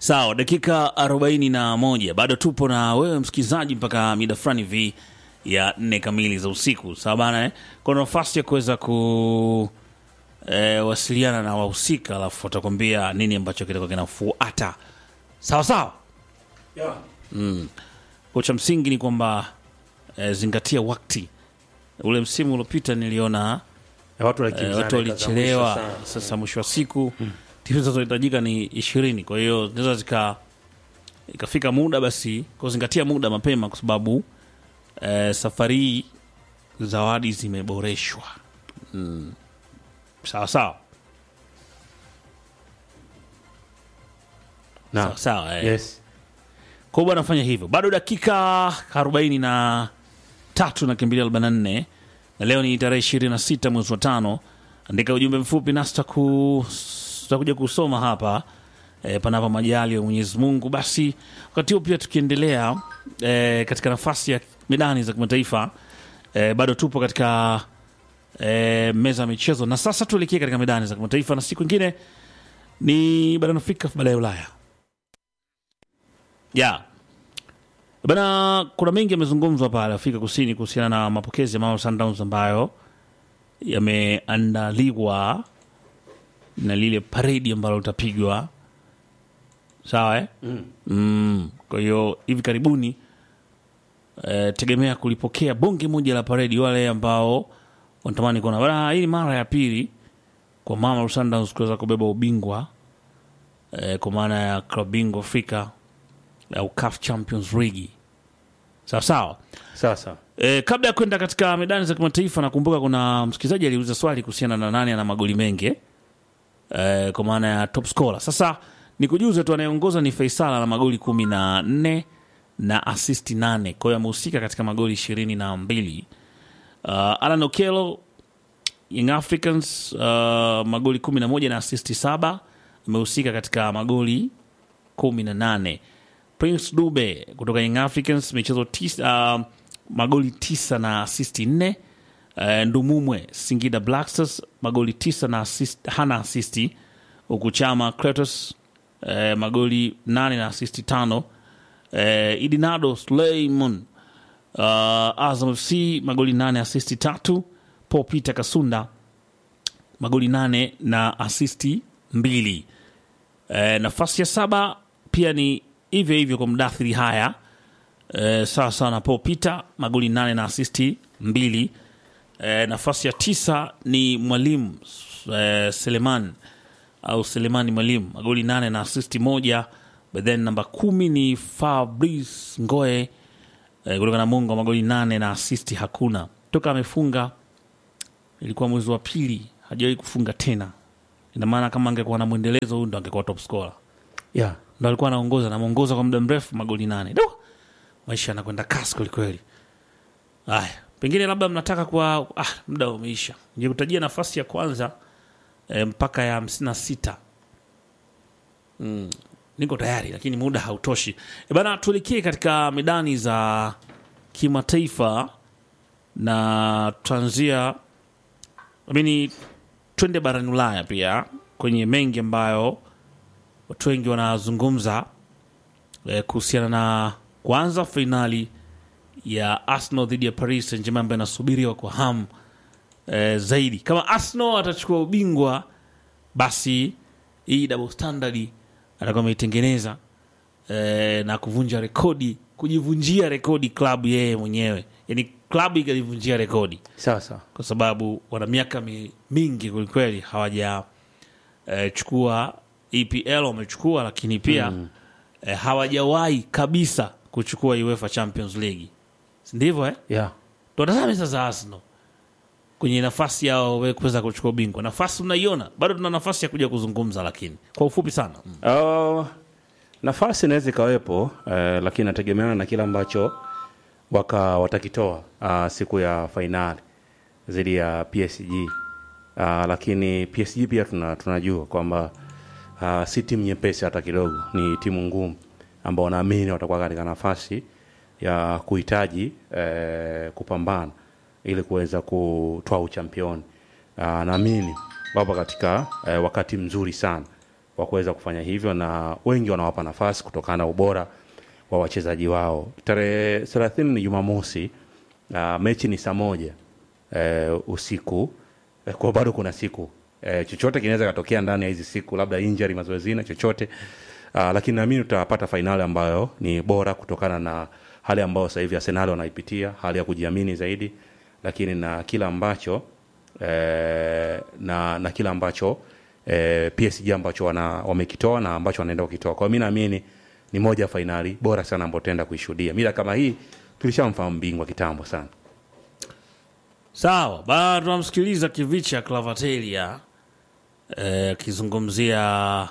Sawa, dakika arobaini na moja bado tupo na wewe msikilizaji mpaka mida fulani hivi ya nne kamili za usiku. Sawa bana, eh? Kuna nafasi ya kuweza ku eh, wasiliana na wahusika, alafu watakwambia nini ambacho kitakuwa kinafuata. Sawa sawa. Kwa cha msingi ni kwamba eh, zingatia wakati. Ule msimu uliopita niliona Ya watu Eh, walikimbizana, watu walichelewa. ikazamisha sana. Sasa mwisho wa siku timu zinazohitajika ni ishirini, kwa hiyo zinaweza zika ikafika muda basi kuzingatia muda mapema, kwa sababu eh, safari hii zawadi zimeboreshwa. Mm. Sawa sawa Na, sawa sawa, eh. yes. Kwa hiyo bwana fanya hivyo. Bado dakika arobaini na tatu na kimbilia arobaini na nne na leo ni tarehe ishirini na sita mwezi wa tano. Andika ujumbe mfupi nasi tutaku- tutakuja kusoma hapa e, panapo majali ya Mwenyezi Mungu. Basi wakati huo pia tukiendelea e, katika nafasi ya medani za kimataifa e, bado tupo katika e, meza ya michezo, na sasa tuelekee katika medani za kimataifa, na siku ingine ni barani Afrika, baadaye Ulaya ya bana, kuna mengi yamezungumzwa pale Afrika Kusini kuhusiana na mapokezi ya Mamelodi Sundowns ambayo yameandaliwa na lile paredi ambalo litapigwa sawa eh? Mm. Mm. Kwa hiyo hivi karibuni eh, tegemea kulipokea bonge moja la paredi, wale ambao wanatamani kuona bana, hii ni mara ya pili kwa Mamelodi Sundowns kuweza kubeba ubingwa eh, kwa maana ya klabu bingwa Afrika au CAF Champions League sawa sawa. Sasa E, kabla ya kwenda katika medani za kimataifa, nakumbuka kuna msikilizaji aliuliza swali kuhusiana na nani ana magoli mengi e, kwa maana ya top scorer. Sasa nikujuze tu anayeongoza ni Faisal na magoli kumi na nne na asisti nane, kwa hiyo amehusika katika magoli ishirini na mbili. Uh, Alan Okello Young Africans uh, magoli kumi na moja na asisti saba, amehusika katika magoli kumi na nane. Prince Dube kutoka Young Africans michezo tisa, uh, magoli tisa na asisti nne. Uh, Ndumumwe Singida Black Stars magoli tisa na assist, hana asisti huku Chama Kratos uh, magoli nane na asisti tano. Uh, Idinado Suleiman uh, Azam FC magoli nane asisti tatu. Paul Peter Kasunda magoli nane na asisti mbili. E, nafasi ya saba pia ni hivyo hivyo kwa mdathiri haya e, sawa sawa na Paul Peter magoli nane na asisti mbili. E, nafasi ya tisa ni mwalimu e, Seleman au Selemani Mwalimu magoli nane na asisti moja. But then namba kumi ni Fabrice Ngoe e, kutoka Namungo magoli nane na asisti hakuna toka amefunga ilikuwa mwezi wa pili hajawahi kufunga tena. Ina maana kama angekuwa na mwendelezo huyu ndo angekuwa top scorer. yeah. Ndo alikuwa anaongoza anamuongoza kwa muda mrefu magoli nane. Do! Maisha yanakwenda kasi kweli kweli. Haya, pengine labda mnataka kwa ah, muda umeisha. Ningekutajia nafasi ya kwanza eh, mpaka ya hamsini na sita. Mm, niko tayari lakini muda hautoshi. E bana, tuelekee katika medani za kimataifa na tutaanzia amini twende barani Ulaya pia kwenye mengi ambayo watu wengi wanazungumza eh, kuhusiana na kwanza fainali ya Arsenal dhidi ya Paris Saint-Germain ambayo inasubiriwa kwa hamu eh, zaidi. Kama Arsenal atachukua ubingwa, basi hii double standard atakuwa ameitengeneza eh, na kuvunja rekodi, kujivunjia rekodi klabu yeye mwenyewe, yani klabu ikajivunjia rekodi Sasa kwa sababu wana miaka mi, mingi kwelikweli hawaja eh, chukua EPL wamechukua, lakini pia mm. eh, hawajawahi kabisa kuchukua UEFA Champions League, si ndivyo eh? yeah. Tutazame sasa Arsenal kwenye nafasi yao we kuweza kuchukua ubingwa. Nafasi unaiona bado, tuna nafasi ya kuja kuzungumza, lakini kwa ufupi sana mm. Uh, nafasi inaweza ikawepo eh, lakini nategemeana na kile ambacho waka watakitoa uh, siku ya fainali dhidi ya PSG uh, lakini PSG pia tuna, tunajua kwamba uh, si timu nyepesi hata kidogo, ni timu ngumu ambao naamini watakuwa katika nafasi ya kuhitaji eh, kupambana ili kuweza kutoa uchampioni. Uh, naamini wapo katika eh, wakati mzuri sana wa kuweza kufanya hivyo, na wengi wanawapa nafasi kutokana na ubora wa wachezaji wao. Tarehe thelathini ni Jumamosi. Uh, mechi ni saa moja eh, usiku eh, kwa bado kuna siku eh, chochote kinaweza katokea ndani ya hizi siku, labda injury mazoezini na chochote uh, lakini naamini tutapata fainali ambayo ni bora kutokana na hali ambayo sasa hivi Arsenal wanaipitia, hali ya kujiamini zaidi, lakini na kila ambacho eh, na na kila ambacho eh, PSG ambacho wana, wamekitoa na ambacho wanaenda kukitoa. Kwa hiyo mimi naamini ni moja ya fainali bora sana ambayo tutaenda kuishuhudia. Mila kama hii tulishamfahamu bingwa kitambo sana. Sawa, bado tunamsikiliza Kivicha Clavatelia akizungumzia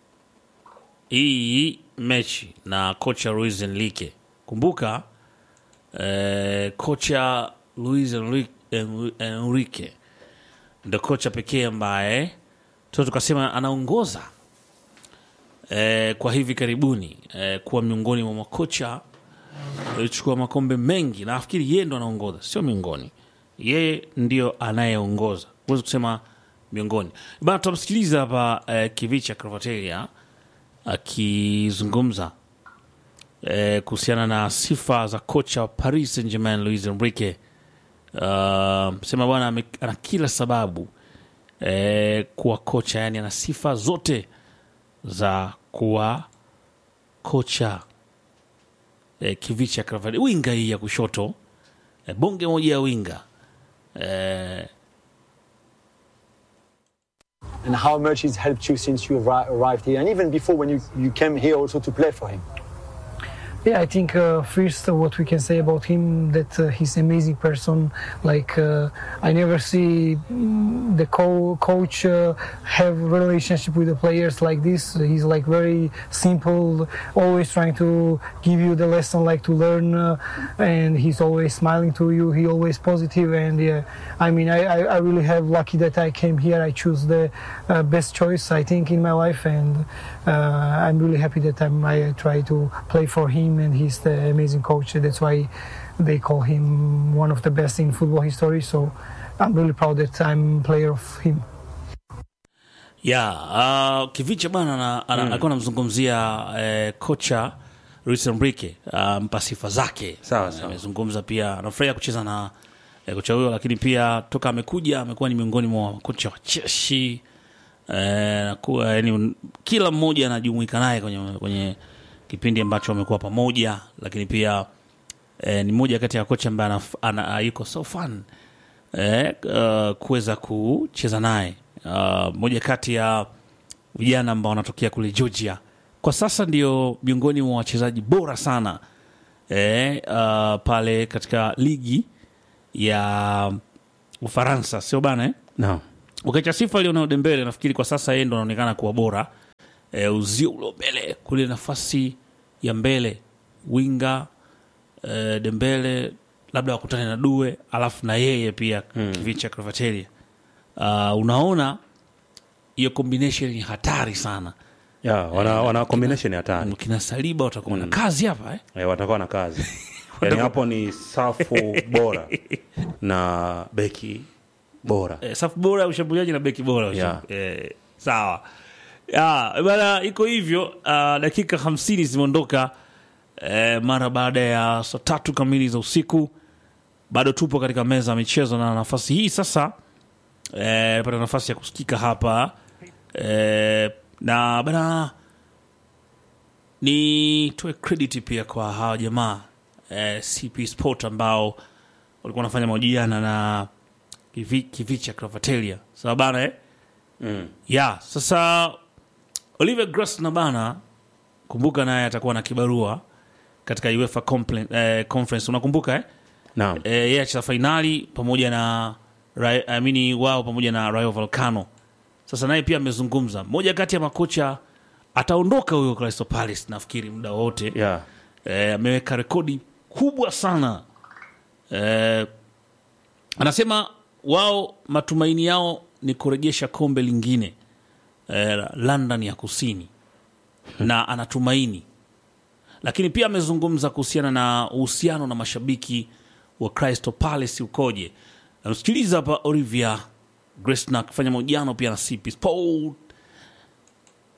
hii mechi na kocha Luis Enrique. Kumbuka eh, kocha Luis Enrique, Enri- Enrique ndo kocha pekee ambaye tu tukasema anaongoza eh, kwa hivi karibuni eh, kuwa miongoni mwa makocha alichukua makombe mengi. Nafikiri yeye ndo anaongoza, sio miongoni, yeye ndio anayeongoza, huwezi kusema miongoni bana. Tutamsikiliza hapa eh, Kivicha Cravatelia akizungumza eh, kuhusiana na sifa za kocha wa Paris Saint Germain Luis Enrique. Uh, sema bwana ame- ana kila sababu eh, kuwa kocha, yani ana sifa zote za kuwa kocha eh, Kivicha Cravatelia, winga hii ya kushoto eh, bonge moja ya winga eh, and how much it's helped you since you arri- arrived here, and even before when you, you came here also to play for him. Yeah, I think uh, first uh, what we can say about him that uh, he's an amazing person. Like uh, I never see mm, the co- coach uh, have relationship with the players like this. He's like very simple, always trying to give you the lesson like to learn, uh, and he's always smiling to you. He always positive, and yeah, I mean I, I, I really have lucky that I came here. I choose the uh, best choice I think in my life, and uh, I'm really happy that I'm, I try to play for him, and he's the amazing coach. That's why they call him one of the best in football history. So I'm really proud that I'm player of him. ya uh, Kivicha bwana ana- ana- alikuwa anamzungumzia eh, kocha Luis Enrique uh, mpa sifa zake. Sawa, Eh, sawa. Amezungumza pia anafurahia kucheza na eh, kocha huyo, lakini pia toka amekuja amekuwa ni miongoni mwa kocha wacheshi eh, na kuwa yani, un- kila mmoja anajumuika naye kwenye, kwenye kipindi ambacho wamekuwa pamoja, lakini pia eh, ni moja kati ya kocha ambaye anaf- ana- yuko so fun eh, uh, kuweza kucheza naye uh, moja kati ya vijana ambao wanatokea kule Georgia kwa sasa ndio miongoni mwa wachezaji bora sana eh, uh, pale katika ligi ya Ufaransa, sio bana eh? Naam. Ukiacha sifa Lionel Dembele, nafikiri kwa sasa yeye ndo anaonekana kuwa bora e, uzio ulo mbele kule nafasi ya mbele winga e, Dembele labda wakutane na Due alafu na yeye pia mm. Kivicha Cravatelia. Uh, unaona hiyo combination ni hatari sana. Ya, wana, wana combination hatari Kina Saliba watakuwa na kazi hapa eh? eh, watakuwa na kazi yani hapo ni safu bora na beki bora eh, safu bora ya ushambuliaji na beki bora ya Yeah. usham- eh, sawa ya bana iko hivyo uh, dakika hamsini zimeondoka eh, mara baada ya saa tatu kamili za usiku bado tupo katika meza ya michezo na nafasi hii sasa eh, pata nafasi ya kusikika hapa eh, na bana nitoe credit pia kwa hawa jamaa eh, CP Sport ambao walikuwa wanafanya mahojiano na Kivi- Kivicha Cravatelia sawa bana eh? mm. ya sasa Oliver Grasner bana, kumbuka naye atakuwa na kibarua katika UEFA Compla- eh, Conference unakumbuka eh? Naam. Eh, yeye acheza fainali pamoja na Ra- I mean, wao pamoja na Rayo Vallecano. Sasa naye pia amezungumza, moja kati ya makocha ataondoka huyo Crystal Palace nafikiri muda wote Yeah. eh, ameweka rekodi kubwa sana eh, anasema wao matumaini yao ni kurejesha kombe lingine eh, London ya kusini na anatumaini lakini pia amezungumza kuhusiana na uhusiano na mashabiki wa Crystal Palace ukoje. Namsikiliza hapa Olivia Gresna akifanya mahojiano pia na CP Sport.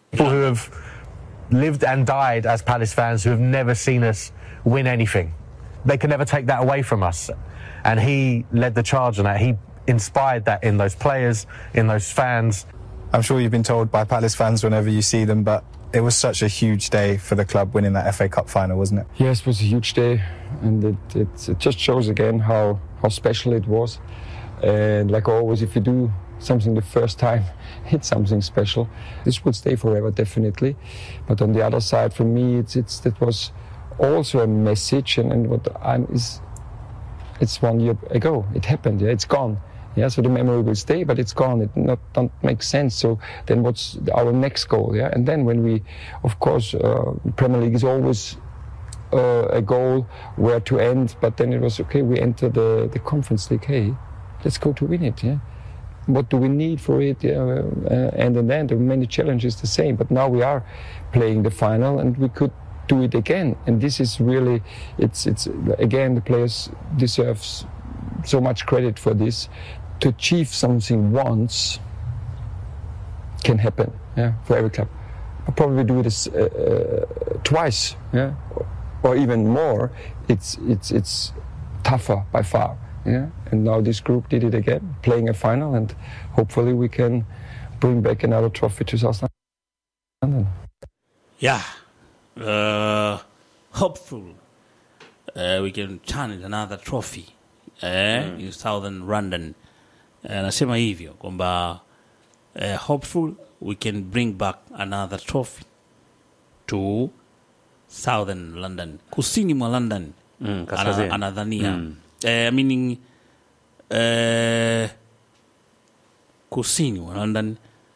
People who have lived and died as Palace fans who have never seen us win anything. They can never take that away from us. And he led the charge on that. He inspired that in those players, in those fans. I'm sure you've been told by Palace fans whenever you see them, but it was such a huge day for the club winning that FA Cup final, wasn't it? Yes, it was a huge day, and it, it, it just shows again how, how special it was. And like always, if you do something the first time, it's something special. This will stay forever, definitely. But on the other side, for me, it's, it's that was also a message, and, and what I'm is, it's one year ago. It happened. Yeah, it's gone. Yeah, so the memory will stay, but it's gone. It not don't make sense. So then, what's our next goal? Yeah, and then when we, of course, uh, Premier League is always uh, a goal where to end. But then it was okay. We enter the the Conference League. Hey, let's go to win it. Yeah. What do we need for it? Yeah, uh, and then there are many challenges the same. But now we are playing the final, and we could do it again. And this is really, it's it's again the players deserves so much credit for this. To achieve something once can happen, yeah, for every club. I'll probably do this uh, uh, twice, yeah, or even more. It's it's it's tougher by far, yeah. And now this group did it again, playing a final, and hopefully we can bring back another trophy to South London. Yeah. Uh, hopeful uh, we can turn it another trophy eh, in southern London. Anasema hivyo kwamba uh, hopeful we can bring back another trophy to southern London, kusini mwa London Mm, kaskazini. ana, anadhania Mm. eh, meaning eh, kusini mwa London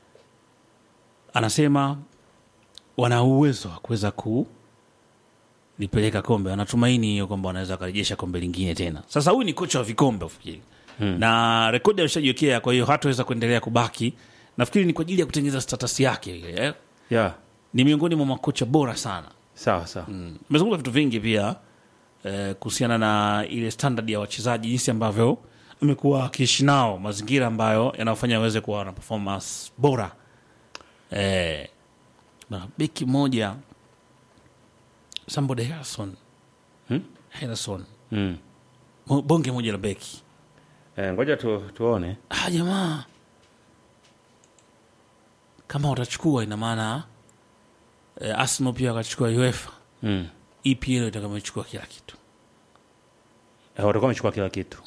anasema wana uwezo wa kuweza kulipeleka kombe. Wanatumaini hiyo kwamba wanaweza wakarejesha kombe lingine tena. Sasa huyu ni kocha wa vikombe ufikiri hmm. na rekodi ameshajiwekea, kwa hiyo hataweza kuendelea kubaki. Nafikiri ni kwa ajili ya kutengeneza status yake ile eh? yeah. Ni miongoni mwa makocha bora sana. sawa sawa Mmezungumza vitu vingi pia eh, kuhusiana na ile standard ya wachezaji, jinsi ambavyo amekuwa akiishi nao, mazingira ambayo yanawafanya waweze kuwa na performance bora eh, na beki moja Sambode Harrison Hmm? Harrison mm. Mo- bonge moja la beki eh, ngoja tu, tuone ah, jamaa kama watachukua ina maana eh, Arsenal pia wakachukua UEFA mm. EPL itakamechukua kila kitu eh, watakuwa wamechukua kila kitu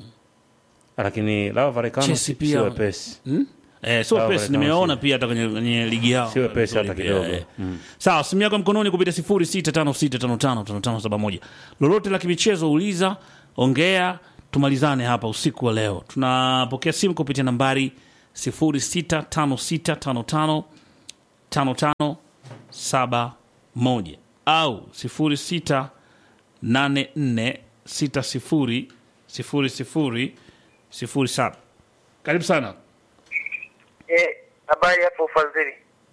lakini lao Varekano Chelsea si, pia- si wepesi Eh, so Sawa, pesi Varekano nimeona si- pia hata kwenye, kwenye ligi yao si wepesi hata Vizuri kidogo pia, eh. mm. sawa simu yako mkononi kupitia sifuri sita tano sita tano tano tano tano saba moja lolote la kimichezo uliza ongea tumalizane hapa usiku wa leo tunapokea simu kupitia nambari sifuri sita tano sita tano tano tano tano saba moja au sifuri sita nane nne sita sifuri sifuri sifuri sifuri saba karibu sana Eh, habari hapo ufadhili.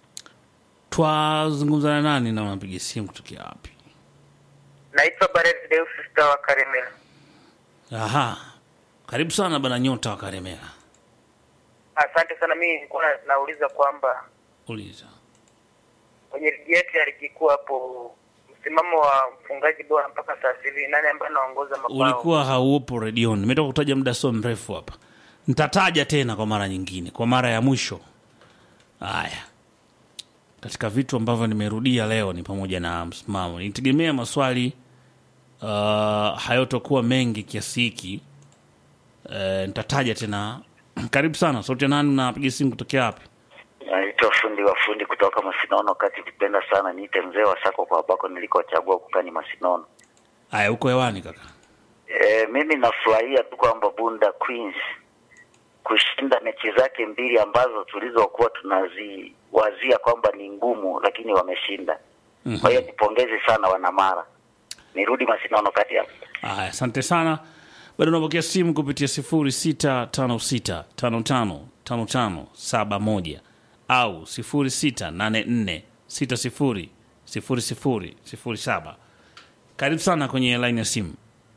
twazungumza na nani na unapiga simu kutokea wapi Naitwa Bareth Deus Star wa Karemera. aha karibu sana bana nyota wa karemera Asante sana. Mimi nilikuwa na- nauliza kwamba uliza kwenye ligi yetu ya ligi kuu hapo msimamo wa mfungaji bora mpaka sasa hivi nani ambaye anaongoza mabao? ulikuwa haupo redioni nimetoka kutaja muda sio mrefu hapa nitataja tena kwa mara nyingine kwa mara ya mwisho haya katika vitu ambavyo nimerudia leo ni pamoja na msimamo nitegemea maswali uh, hayotokuwa mengi kiasi hiki uh, nitataja tena karibu sana sauti ya nani unapiga simu kutokea wapi Naitwa fundi wa fundi kutoka Masinono kati, kipenda sana niite mzee wa sako kwa ambako nilikochagua kukani Masinono. haya huko hewani kaka E, mimi nafurahia tu kwamba Bunda Queens kushinda mechi zake mbili ambazo tulizokuwa tunaziwazia kwamba ni ngumu, lakini wameshinda. Kwa hiyo nipongeze sana wanamara. Nirudi Masinono kati hapo. Aya, asante sana. Bado unapokea simu kupitia sifuri sita tano sita tano tano tano tano saba moja au sifuri sita nane nne sita sifuri sifuri sifuri sifuri saba. Karibu sana kwenye laini ya simu.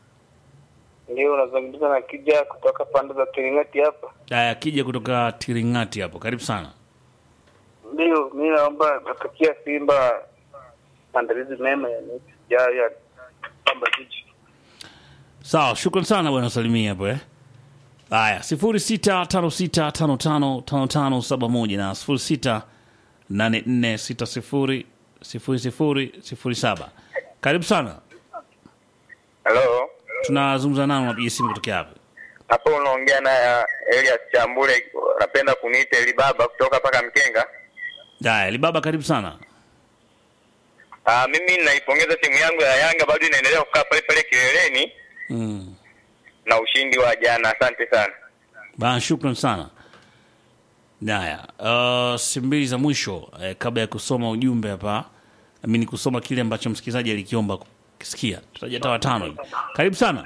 Ndio unazungumza na Kija kutoka pande za Kiringati hapa. Aya, akija kutoka Tiringati hapo, karibu sana. Ndio, mi naomba natakia Simba maandalizi mema ya mechi ijayo ya Pamba Jiji. Sawa, shukran sana bwana Salimia hapo eh. Haya, sifuri sita tano sita tano tano tano tano saba moja na sifuri sita nane nne sita sifuri sifuri sifuri sifuri saba. Karibu sana, Halo, tunazungumza nao, napiga simu kutokea hapa. hapo unaongea na uh, Elias Chambule, napenda kuniita Elibaba kutoka paka Mkenga. Haya, Libaba, karibu sana. Uh, mimi naipongeza timu yangu ya Yanga, bado inaendelea kukaa pale pale kileleni Mm. na ushindi wa jana. Asante sana. Bana, shukran sana. Haya, uh, simu mbili za mwisho eh, kabla ya kusoma ujumbe hapa, nami ni kusoma kile ambacho msikilizaji alikiomba kukisikia. Tutaja hata watano hivi. Karibu sana.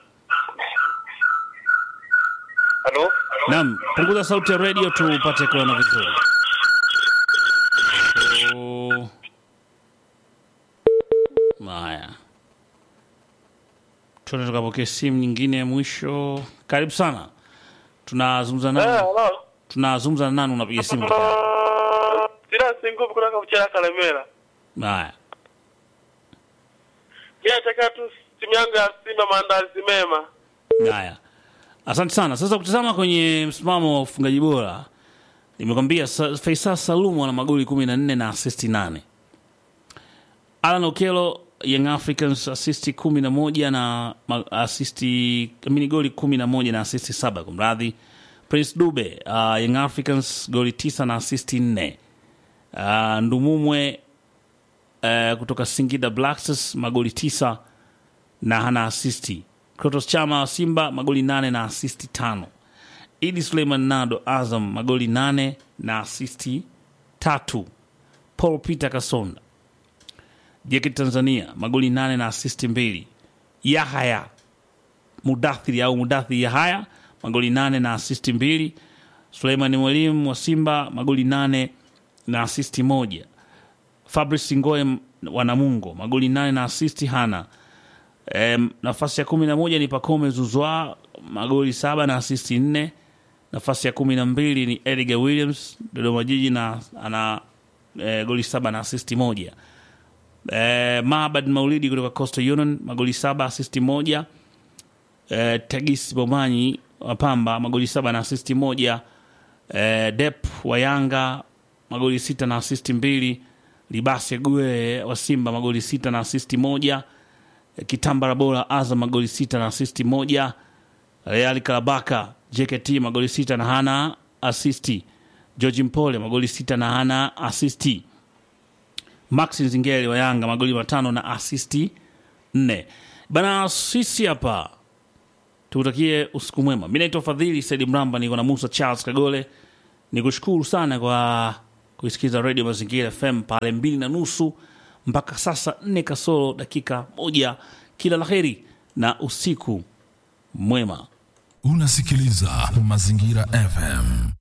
Halo, Naam, punguza sauti ya radio tupate kuona vizuri. Oh. Haya, tuende tukapokea simu nyingine ya mwisho. Karibu sana, tunazungumza nani? halo. Tunazungumza na nani? Unapiga simu kutoka wapi? Sina singuvu kutoka Uchara Kalemera. Haya, Mimi nataka tu timu yangu ya Simba maandalizi mema. haya, asante sana. Sasa kutazama kwenye msimamo wa ufungaji bora, nimekwambia Sa- Faisal Salum ana magoli kumi na nne na asisti nane. Alan Okelo Young Africans asisti kumi na moja na ma- asisti amini goli kumi na moja na asisti saba kumradhi. Prince Dube uh, Young Africans goli tisa na asisti nne. Uh, Ndumumwe uh, kutoka Singida Black Stars magoli tisa na hana asisti. Krotos Chama wa Simba magoli nane na asisti tano. Idi Suleiman Nado Azam magoli nane na asisti tatu. Paul Peter Kasonda JKT Tanzania magoli nane na asisti mbili. Yahaya Mudathiri au Mudathiri Yahaya magoli nane na asisti mbili. Suleiman Mwalimu wa Simba magoli nane na asisti moja. Fabrice Ngoe wa Namungo magoli nane na asisti hana. Em, nafasi ya kumi na moja ni Pacome Zuzwa magoli saba na asisti nne. Nafasi ya kumi na mbili ni Edgar Williams Dodoma Jiji na ana e, goli saba na asisti moja. E, Maabad Maulidi kutoka Coastal Union magoli saba asisti moja. E, Tagis Bomanyi wa Pamba magoli saba na asisti moja. E, Dep wa Yanga magoli sita na asisti mbili. Libasi Gue wa Simba magoli sita na asisti moja. E, Kitambara Bora Azam magoli sita na asisti moja. Real Karabaka JKT magoli sita na hana asisti. George Mpole magoli sita na hana asisti. Maxi Zingeli wa Yanga magoli matano na asisti nne. Bana, sisi hapa tukutakie usiku mwema. Mi naitwa Fadhili Saidi Mramba, niko na Musa Charles Kagole. Nikushukuru sana kwa kuisikiza Radio Mazingira FM pale mbili na nusu mpaka sasa nne kasoro dakika moja. Kila la heri na usiku mwema. Unasikiliza Mazingira FM.